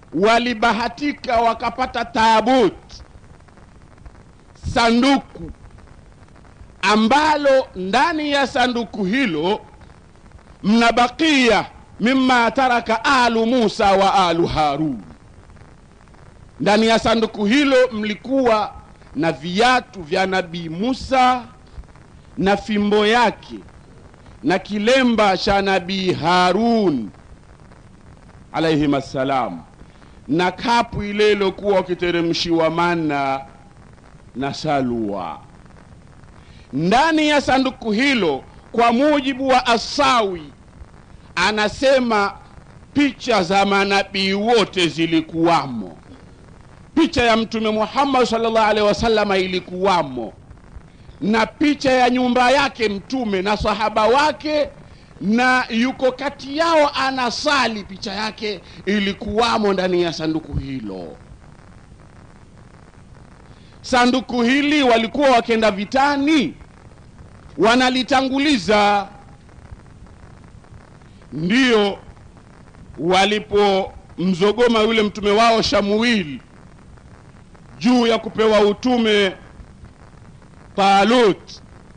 walibahatika wakapata taabut sanduku ambalo ndani ya sanduku hilo mna bakia mima taraka alu musa wa alu harun ndani ya sanduku hilo mlikuwa na viatu vya nabii musa na fimbo yake na kilemba cha nabii harun alaihim assalam na kapu ile ilokuwa wakiteremshiwa mana na salwa ndani ya sanduku hilo kwa mujibu wa asawi anasema picha za manabii wote zilikuwamo picha ya mtume muhammad salllah alehi wasalama ilikuwamo na picha ya nyumba yake mtume na sahaba wake na yuko kati yao anasali picha yake ilikuwamo ndani ya sanduku hilo sanduku hili walikuwa wakenda vitani wanalitanguliza ndiyo walipomzogoma yule mtume wao shamuil juu ya kupewa utume talut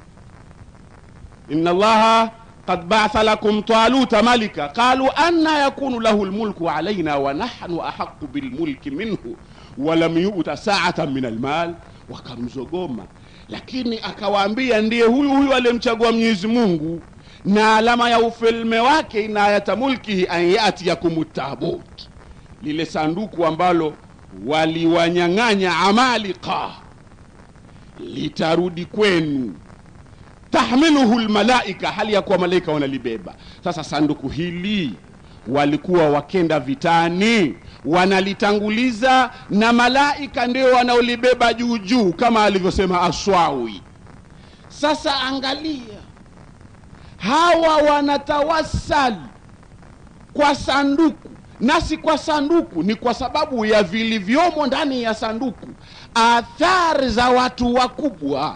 inna allaha qad ba'atha lakum taluta malika qalu anna yakunu lahu lmulku alaina wa nahnu ahaqu bilmulki minhu walam yuta saatan min almal wakamzogoma lakini akawaambia ndiye huyu huyu aliyemchagua mwenyezi mungu na alama ya ufalme wake inayata mulkihi an yatiyakum tabut lile sanduku ambalo waliwanyang'anya amalika litarudi kwenu tahmiluhu lmalaika hali ya kuwa malaika wanalibeba sasa sanduku hili walikuwa wakenda vitani wanalitanguliza na malaika ndio wanaolibeba juu juu kama alivyosema aswawi sasa angalia hawa wanatawasali kwa sanduku nasi kwa sanduku ni kwa sababu ya vilivyomo ndani ya sanduku athari za watu wakubwa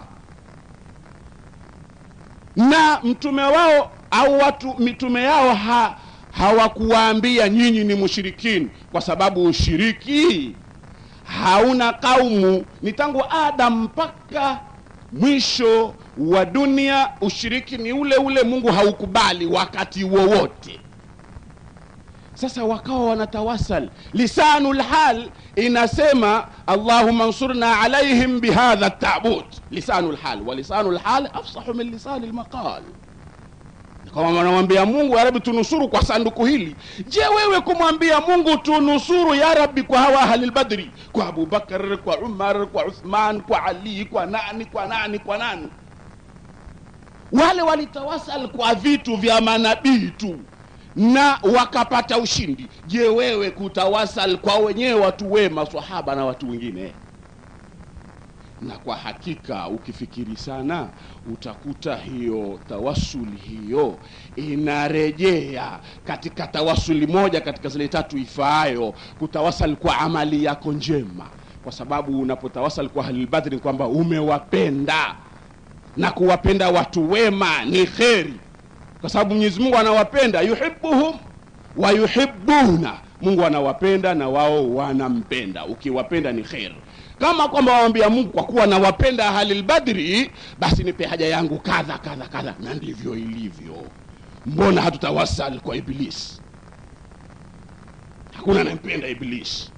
na mtume wao au watu mitume yao ha, hawakuwaambia nyinyi ni mushirikini kwa sababu ushiriki hauna kaumu ni tangu adam mpaka mwisho wa dunia ushiriki ni ule ule mungu haukubali wakati wowote sasa wakawa wanatawasal lisanu lhal inasema allahuma nsurna alaihim bihadha tabut lisanu lhal wa lisanu lhal afsahu min lisani lmaqal kama wanamwambia mungu ya rabi tunusuru kwa sanduku hili je wewe kumwambia mungu tunusuru ya rabi kwa hawa ahli lbadri kwa abubakar kwa umar kwa uthman kwa ali kwa nani kwa nani kwa nani wale walitawasal kwa vitu vya manabii tu na wakapata ushindi je wewe kutawasal kwa wenyewe watu wema sahaba na watu wengine na kwa hakika ukifikiri sana utakuta hiyo tawasuli hiyo inarejea katika tawasuli moja katika zile tatu ifaayo kutawasal kwa amali yako njema kwa sababu unapotawasal kwa halilbadri kwamba umewapenda na kuwapenda watu wema ni kheri kwa sababu mwenyezi mungu anawapenda yuhibuhum wa yuhibuna mungu anawapenda na wao wanampenda ukiwapenda ni kheri kama kwamba wawambia mungu kwa kuwa nawapenda ahalilbadri basi nipe haja yangu kadha kadha kadha na ndivyo ilivyo mbona hatutawasal kwa ibilisi hakuna anayempenda ibilisi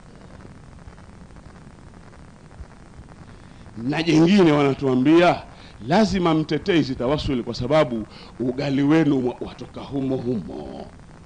na jengine wanatuambia lazima mtetee hizi tawasuli kwa sababu ugali wenu watoka humo humo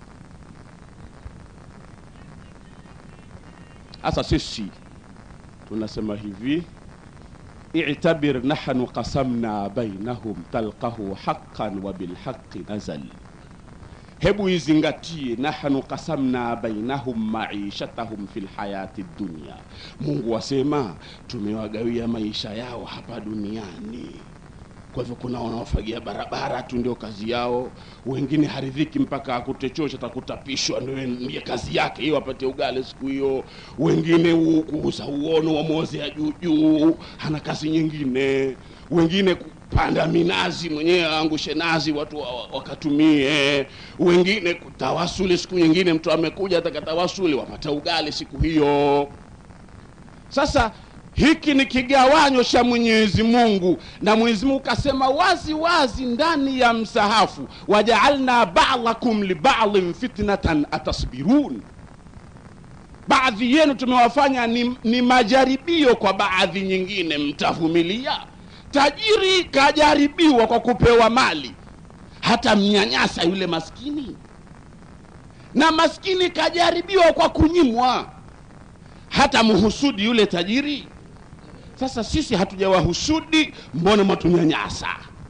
hasa sisi tunasema hivi i'tabir nahnu qasamna bainahum talqahu haqqan wa bilhaqi nazal hebu izingatie nahnu qasamna bainahum maishatahum fi lhayati dunya mungu asema tumewagawia maisha yao hapa duniani kwa hivyo kuna wanaofagia barabara tu ndio kazi yao wengine haridhiki mpaka akute choo chatakutapishwa ndio ndiye kazi yake hiyo apate ugali siku hiyo wengine kuuza uono wamwozea juu juu hana kazi nyingine wengine kupanda minazi mwenyewe aangushe nazi watu wa- wa- wakatumie wengine kutawasuli siku nyingine mtu amekuja atakatawasuli wapata ugali siku hiyo sasa hiki ni kigawanyo cha mwenyezi mungu na mwenyezi mungu kasema wazi wazi ndani ya msahafu wajaalna badakum libadin fitnatan atasbirun baadhi yenu tumewafanya ni, ni majaribio kwa baadhi nyingine mtavumilia tajiri kajaribiwa kwa kupewa mali hata mnyanyasa yule maskini na maskini kajaribiwa kwa kunyimwa hata mhusudi yule tajiri sasa sisi hatujawahusudi mbona mwatunyanyasa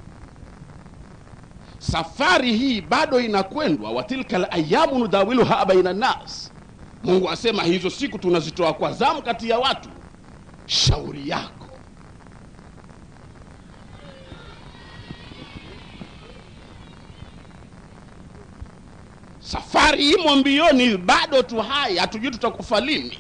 safari hii bado inakwendwa watilka layamu nudawiluha baina nnas mungu asema hizo siku tunazitoa kwa zamu kati ya watu shauri yako safari imo mbioni bado tu hai hatujui tutakufa lini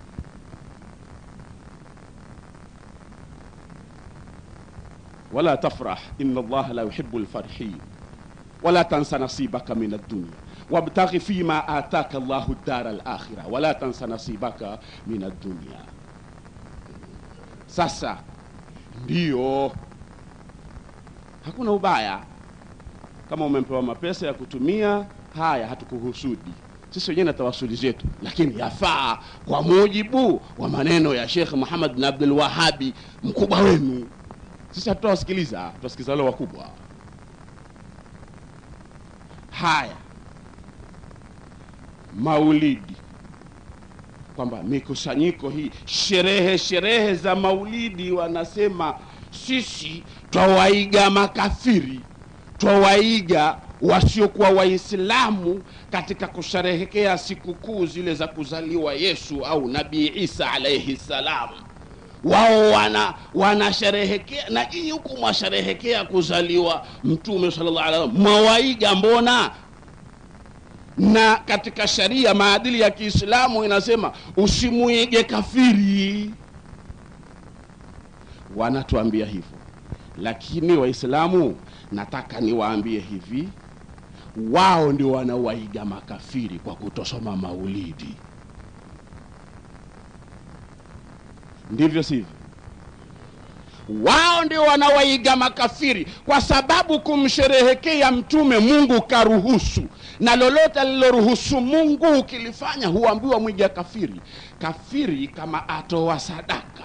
ولا تفرح إن الله لا يحب الفرحين ولا تنس نصيبك من الدنيا وابتغ فيما آتاك الله الدار الآخرة ولا تنس نصيبك من الدنيا sasa ndio hakuna ubaya kama umepewa mapesa ya kutumia haya hatukuhusudi sisi wenyewe na tawasuli zetu lakini yafaa kwa mujibu wa maneno ya shekh muhammad bin abdul wahabi mkubwa wenu sisi hatutawasikiliza tutawasikiliza wale wakubwa haya maulidi kwamba mikusanyiko hii sherehe sherehe za maulidi wanasema sisi twawaiga makafiri twawaiga wasiokuwa waislamu katika kusherehekea sikukuu zile za kuzaliwa yesu au nabii isa alaihi salam wao wana wanasherehekea na nyinyi huku mwasherehekea kuzaliwa mtume sallallahu alaihi wasallam mwawaiga mbona na katika sharia maadili ya kiislamu inasema usimuige kafiri wanatuambia hivyo lakini waislamu nataka niwaambie hivi wao ndio wanawaiga makafiri kwa kutosoma maulidi ndivyo sivyo wao ndio wanawaiga makafiri kwa sababu kumsherehekea mtume mungu karuhusu na lolote aliloruhusu mungu ukilifanya huambiwa mwiga kafiri kafiri kama atoa sadaka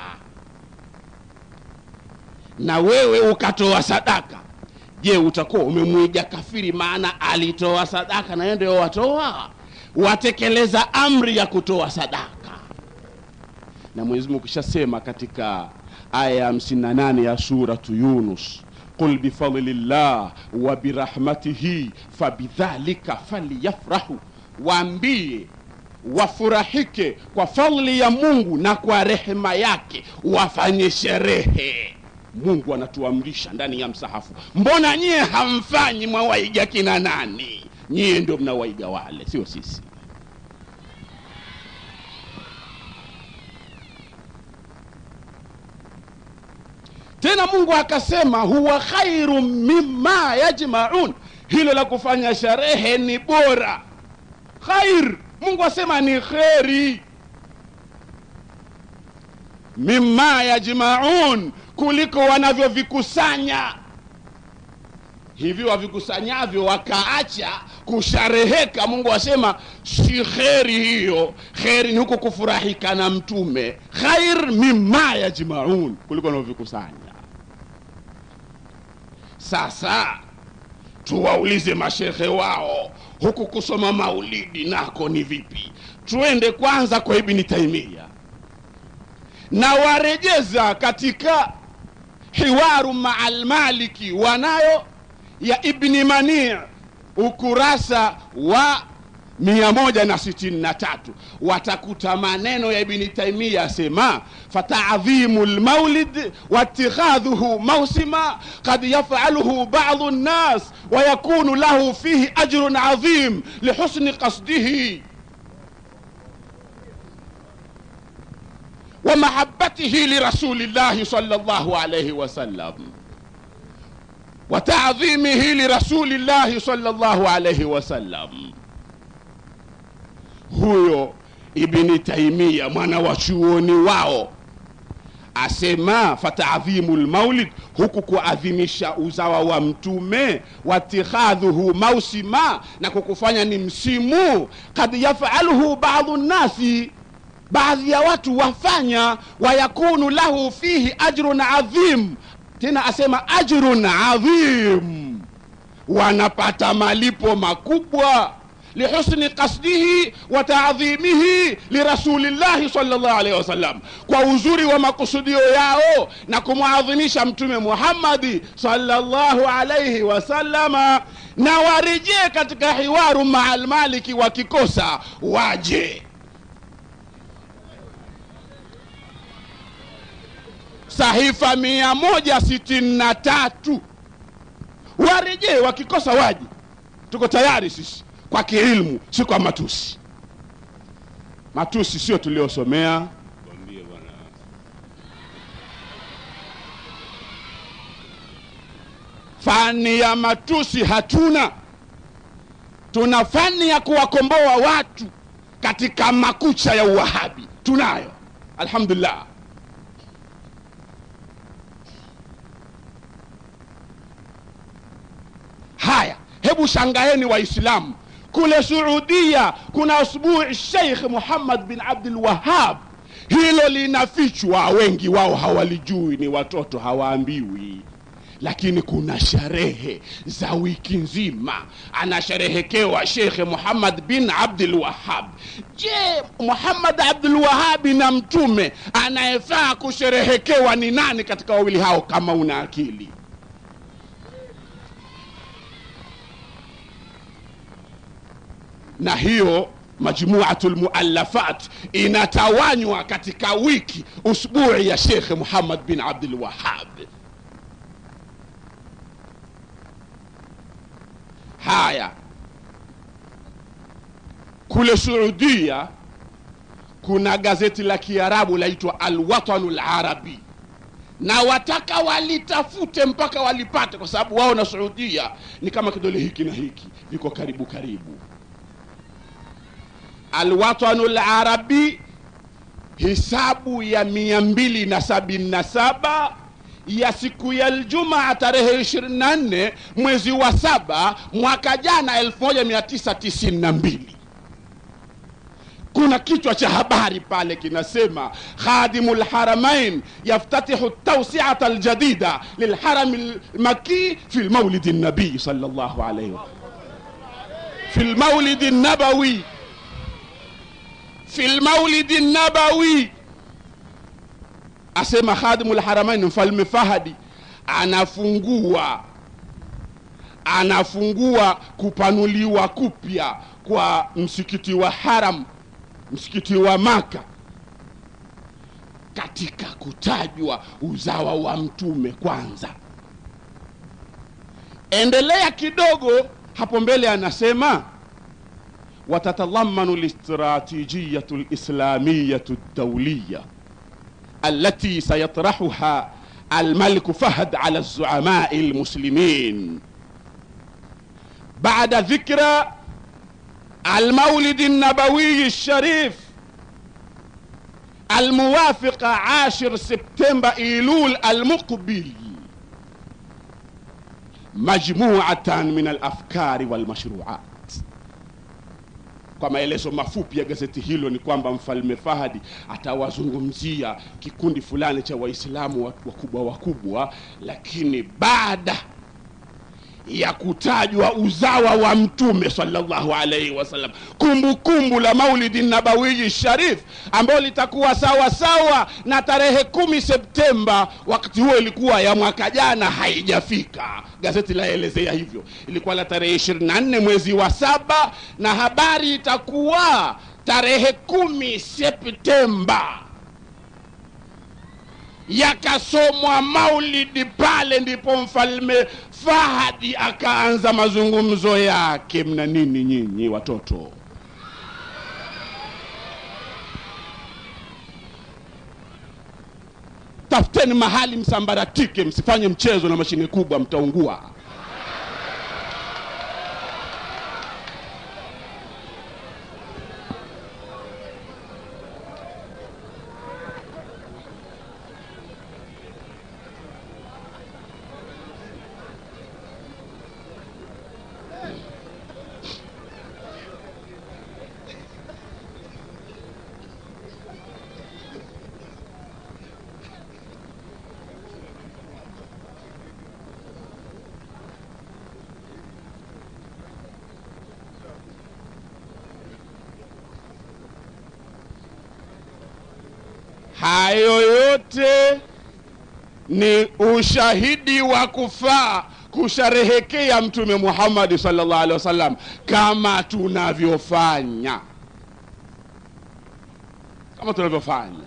na wewe ukatoa sadaka je utakuwa umemwiga kafiri maana alitoa sadaka na yeye ndio watoa watekeleza amri ya kutoa sadaka na mwenyezi mungu kishasema katika aya ya 58 ya suratu yunus qul bifadlillah wa birahmatihi fabidhalika falyafrahu waambie wafurahike kwa fadhli ya mungu na kwa rehema yake wafanye sherehe mungu anatuamrisha ndani ya msahafu mbona nyie hamfanyi mwawaiga kina nani nyie ndio mnawaiga wale sio sisi tena mungu akasema huwa khairu mima yajmaun hilo la kufanya sherehe ni bora khair mungu asema ni kheri mima yajmaun kuliko wanavyovikusanya hivi wavikusanyavyo wakaacha kushareheka mungu asema si kheri hiyo kheri ni huko kufurahika na mtume khair mima yajmaun kuliko wanavyovikusanya sasa tuwaulize mashehe wao huku kusoma maulidi nako ni vipi tuende kwanza kwa ibni taimia na warejeza katika hiwaru maa lmaliki wanayo ya ibni manii ukurasa wa 163 watakuta maneno ya ibni taimia asema fatadhimu lmaulid watikhadhuhu mausima kad yafaluhu badu nnas wayakunu lahu fihi ajrun adhim lihusni qasdihi ومحبته لرسول الله صلى الله عليه وسلم wa taadhimihi lirasulillahi sallallahu alaihi wasallam huyo ibni taimia mwana wa chuoni wao asema fataadhimu lmaulid huku kuadhimisha uzawa wa mtume watikhadhuhu mausima na kukufanya ni msimu kad yafaluhu badu nnasi baadhi ya watu wafanya wayakunu lahu fihi ajrun adhim tena asema ajrun adhim wanapata malipo makubwa lihusni qasdihi wa taadhimihi lirasulillahi sallallahu alaihi wasallam, kwa uzuri wa makusudio yao na kumwadhimisha Mtume Muhammadi sallallahu alaihi wasallama, na warejee katika hiwaru maa almaliki, wakikosa waje sahifa mia moja sitini na tatu warejee, wakikosa waje. Tuko tayari sisi kwa kiilmu, si kwa matusi. Matusi sio tuliosomea. Fani ya matusi hatuna, tuna fani ya kuwakomboa watu katika makucha ya uwahabi, tunayo alhamdulillah. Haya, hebu shangaeni Waislamu, kule Suudia kuna usbui Sheikh Muhammad bin Abdul Wahab, hilo linafichwa, wengi wao hawalijui, ni watoto hawaambiwi lakini kuna sherehe za wiki nzima anasherehekewa Shekhe Muhammad bin Abdul Wahab. Je, Muhammad Abdul Wahabi na mtume anayefaa kusherehekewa ni nani katika wawili hao? Kama una akili na hiyo majmuatu lmuallafat inatawanywa katika wiki usbui ya Shekhe Muhammad bin Abdul Wahab. Haya, kule Saudia kuna gazeti la Kiarabu laitwa Alwatanu Larabi, na wataka walitafute mpaka walipate, kwa sababu wao na Saudia ni kama kidole hiki na hiki, viko karibu karibu. Alwatanu Larabi, hisabu ya mia mbili na sabini na saba ya siku ya Aljumaa tarehe 24 mwezi wa saba mwaka jana 1992. Kuna kichwa cha habari pale kinasema khadimu lharamain yaftatihu tawsiata aljadida lilharami lmaki fi lmaulidi nabii sallallahu alayhi wa fi lmaulidi nabawi fi lmaulidi nabawi asema khadimu lharamain mfalme Fahadi anafungua anafungua kupanuliwa kupya kwa msikiti wa Haram, msikiti wa Maka, katika kutajwa uzawa wa mtume kwanza. Endelea kidogo hapo mbele, anasema watatalamanu listratijiyatu lislamiyatu dawliya التي سيطرحها الملك فهد على الزعماء المسلمين بعد ذكرى المولد النبوي الشريف الموافق عاشر سبتمبر ايلول المقبل مجموعة من الافكار والمشروعات Kwa maelezo mafupi ya gazeti hilo ni kwamba mfalme Fahadi atawazungumzia kikundi fulani cha Waislamu wakubwa wakubwa, lakini baada ya kutajwa uzawa wa mtume sallallahu alaihi wasallam, kumbukumbu la maulidi nabawiyi sharif ambayo litakuwa sawa sawa na tarehe kumi Septemba. Wakati huo ilikuwa ya mwaka jana haijafika, gazeti laelezea hivyo. Ilikuwa la tarehe 24 mwezi wa saba, na habari itakuwa tarehe kumi Septemba yakasomwa maulidi pale, ndipo mfalme Fahadi akaanza mazungumzo yake. Mna nini nyinyi watoto? Tafuteni mahali msambaratike, msifanye mchezo na mashine kubwa, mtaungua. hayo yote ni ushahidi wa kufaa kusherehekea mtume muhammadi sallallahu alaihi wasallam kama tunavyofanya kama tunavyofanya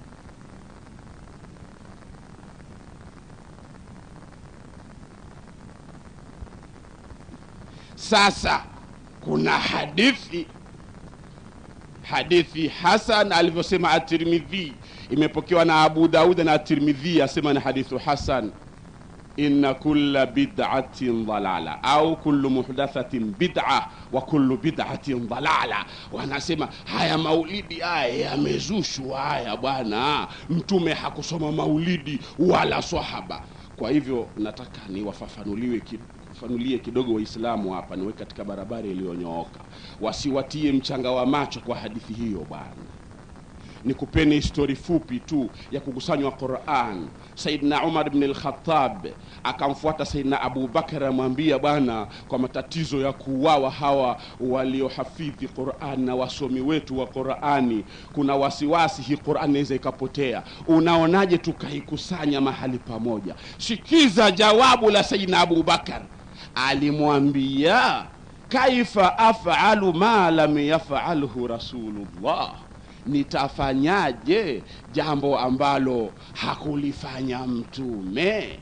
sasa kuna hadithi hadithi hasan alivyosema atirmidhi imepokewa na abu daud na atirmidhi asema ni hadithu hasan inna kulla bid'atin dalala au kullu muhdathatin bid'a wa kullu bid'atin dalala wanasema haya maulidi haya yamezushwa haya bwana mtume hakusoma maulidi wala sahaba kwa hivyo nataka niwafafanuliwe ki- fanulie kidogo waislamu hapa niwe katika barabara iliyonyooka wasiwatie mchanga wa macho kwa hadithi hiyo bwana nikupeni histori fupi tu ya kukusanywa quran saidna umar bni lkhatab akamfuata saidna abubakar amwambia bwana kwa matatizo ya kuuawa hawa waliohafidhi quran na wasomi wetu wa qurani kuna wasiwasi hii quran inaweza ikapotea unaonaje tukaikusanya mahali pamoja sikiza jawabu la saidna abubakar alimwambia kaifa afalu ma lam yafalhu rasulullah nitafanyaje jambo ambalo hakulifanya mtume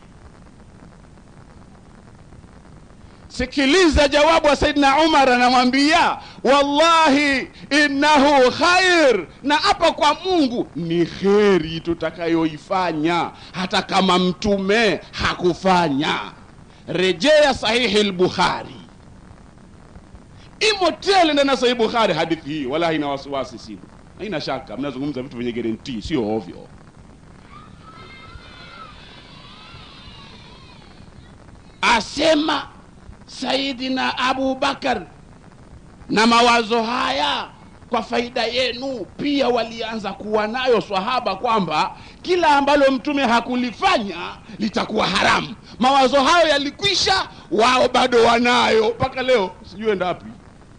sikiliza jawabu wa saidina umar anamwambia wallahi innahu khair na hapa kwa mungu ni kheri tutakayoifanya hata kama mtume hakufanya rejea sahihi lbukhari imo tele ndani ya sahihi bukhari hadithi hii wala haina wasiwasi sina haina shaka mnazungumza vitu vyenye garantii sio ovyo asema saidina abubakar na mawazo haya kwa faida yenu pia walianza kuwa nayo swahaba kwamba kila ambalo mtume hakulifanya litakuwa haramu mawazo hayo yalikwisha wao bado wanayo mpaka leo sijui enda wapi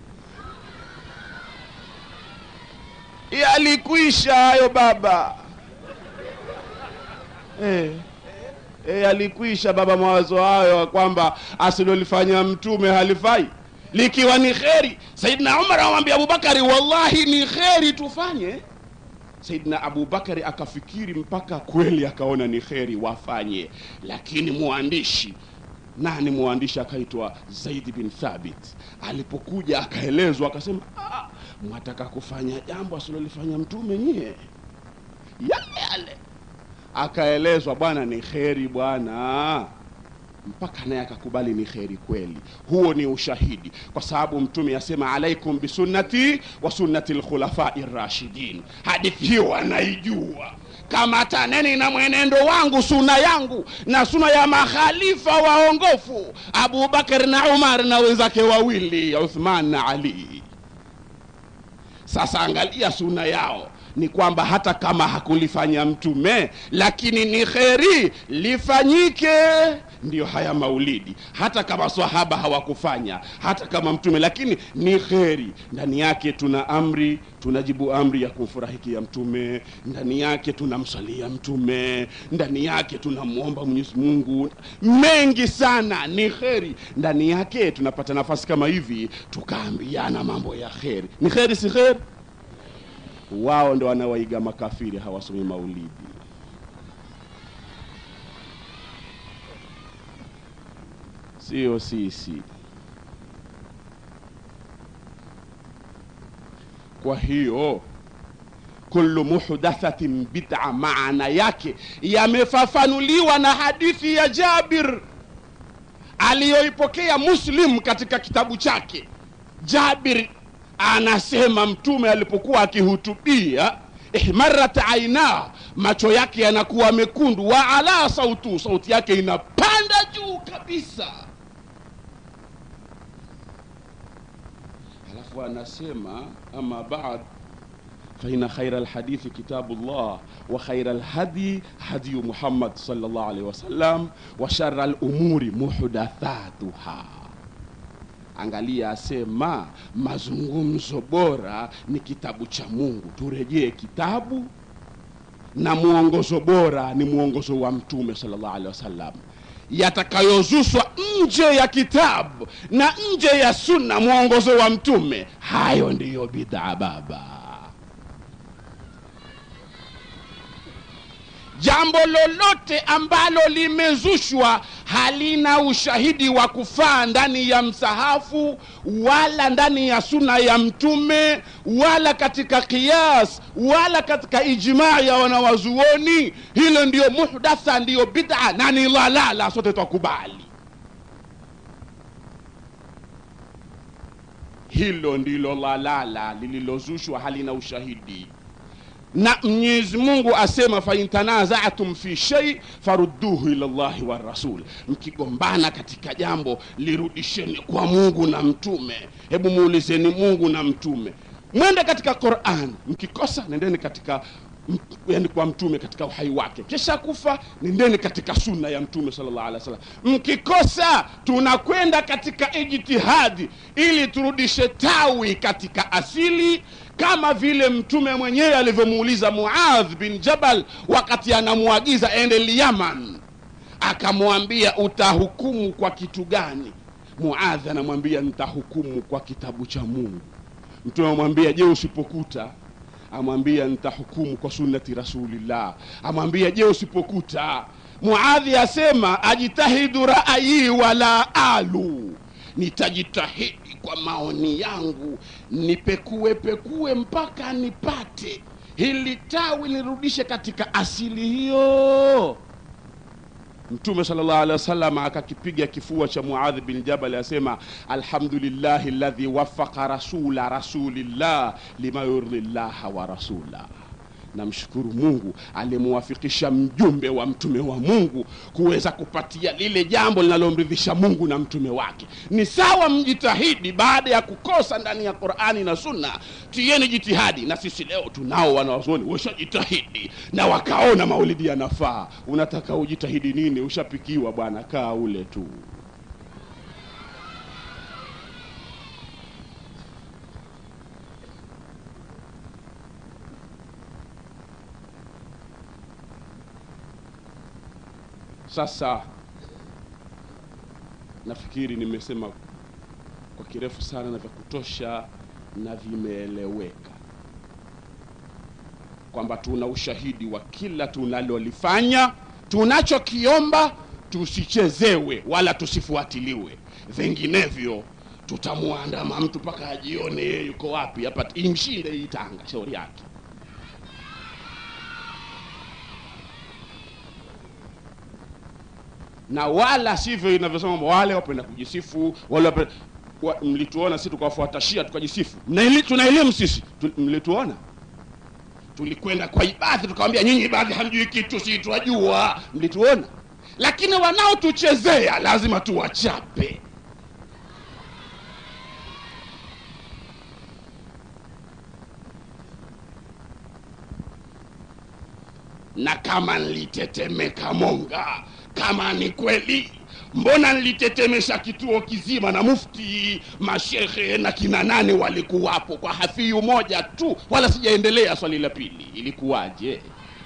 yalikwisha hayo baba eh. E, alikwisha baba mawazo hayo kwamba asilolifanya mtume halifai likiwa ni kheri saidna umar amwambia abubakari wallahi ni kheri tufanye saidna abubakari akafikiri mpaka kweli akaona ni kheri wafanye lakini mwandishi nani mwandishi akaitwa zaidi bin thabit alipokuja akaelezwa akasema "Ah, mwataka kufanya jambo asilolifanya mtume nyie yale yale akaelezwa bwana ni kheri bwana mpaka naye akakubali ni kheri kweli huo ni ushahidi kwa sababu mtume asema alaikum bisunnati wa sunnati lkhulafai rashidin hadithi hiyo wanaijua kamataneni na mwenendo wangu suna yangu na suna ya makhalifa waongofu abubakar na umar na wenzake wawili uthman na ali sasa angalia suna yao ni kwamba hata kama hakulifanya mtume lakini ni kheri lifanyike ndiyo haya maulidi hata kama swahaba hawakufanya hata kama mtume lakini ni kheri ndani yake tuna amri tunajibu amri ya kumfurahikia mtume ndani yake tunamsalia mtume ndani yake tunamwomba mwenyezi mungu mengi sana ni kheri ndani yake tunapata nafasi kama hivi tukaambiana mambo ya kheri ni kheri si kheri wao ndo wanawaiga makafiri hawasomi maulidi sio sisi kwa hiyo kullu muhdathatin bid'a maana yake yamefafanuliwa na hadithi ya jabir aliyoipokea muslim katika kitabu chake jabir anasema mtume alipokuwa akihutubia ihmarat aina macho yake yanakuwa mekundu wa ala sautu sauti yake inapanda juu kabisa alafu anasema ama baad فإن خير الحديث كتاب الله وخير الهدي هدي محمد صلى الله عليه وسلم وشر الأمور محدثاتها angalia asema mazungumzo bora ni kitabu cha mungu turejee kitabu na mwongozo bora ni mwongozo wa mtume sallallahu alaihi wasallam yatakayozushwa nje ya kitabu na nje ya sunna mwongozo wa mtume hayo ndiyo bid'a baba jambo lolote ambalo limezushwa halina ushahidi wa kufaa ndani ya msahafu wala ndani ya suna ya mtume wala katika qiyas wala katika ijmaa ya wanawazuoni hilo ndiyo muhdatha ndiyo bid'a na ni lalala sote twakubali hilo ndilo lalala lililozushwa halina ushahidi na mwenyezi mungu asema fain tanazatum fi shei farudduhu ila llahi wa rasul mkigombana katika jambo lirudisheni kwa mungu na mtume hebu muulizeni mungu na mtume mwende katika quran mkikosa nendeni katika yani kwa mtume katika uhai wake kisha kufa nendeni katika sunna ya mtume sallallahu alaihi wasallam mkikosa tunakwenda katika ijtihadi ili turudishe tawi katika asili kama vile mtume mwenyewe alivyomuuliza muadh bin jabal wakati anamwagiza ende lyaman akamwambia utahukumu kwa kitu gani muadh anamwambia nitahukumu kwa kitabu cha mungu mtume amwambia je usipokuta amwambia nitahukumu kwa sunnati rasulillah amwambia je usipokuta muadhi asema ajitahidu ra'ayi wala alu nitajitahidi kwa maoni yangu nipekue pekue mpaka nipate hili tawi nirudishe katika asili hiyo mtume salllah alehi wasallam akakipiga kifua cha muadhi bin jabal asema alhamdulillahi ladhi wafaka rasula rasulillah lima yurdi llaha wa rasula namshukuru mungu alimuwafikisha mjumbe wa mtume wa mungu kuweza kupatia lile jambo linalomridhisha mungu na mtume wake ni sawa mjitahidi baada ya kukosa ndani ya qurani na sunna tieni jitihadi na sisi leo tunao wanawazuoni washajitahidi na wakaona maulidi yanafaa unataka ujitahidi nini ushapikiwa bwana kaa ule tu sasa nafikiri nimesema kwa kirefu sana na vya kutosha na vimeeleweka kwamba tuna ushahidi wa kila tunalolifanya tunachokiomba tusichezewe wala tusifuatiliwe vinginevyo tutamwandama mtu mpaka ajione yeye yuko wapi hapa imshinde hii tanga shauri yake na wala sivyo inavyosema wale wapenda kujisifu wale wapenda, wa, mlituona si tukawafuatashia tukajisifu Mnaeli- tuna elimu sisi tu, mlituona tulikwenda kwa ibadhi tukawambia nyinyi ibadhi hamjui kitu si twajua mlituona lakini wanaotuchezea lazima tuwachape na kama nilitetemeka monga kama ni kweli mbona nilitetemesha kituo kizima na mufti mashekhe na kina nane walikuwapo kwa hafiyu moja tu wala sijaendelea swali la pili ilikuwaje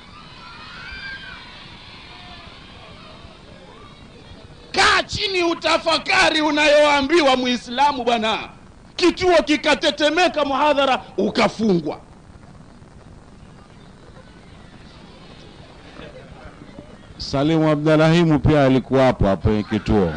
kaa chini utafakari unayoambiwa muislamu bwana kituo kikatetemeka muhadhara ukafungwa Salimu Abdalahimu pia alikuwapo hapo kwenye kituo.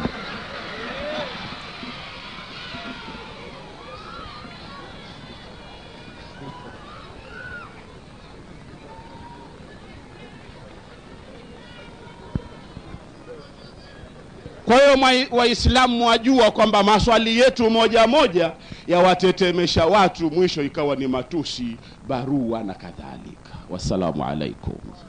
kwa hiyo mwa- waislamu wajua kwamba maswali yetu moja moja yawatetemesha watu mwisho ikawa ni matusi barua na kadhalika wassalamu alaikum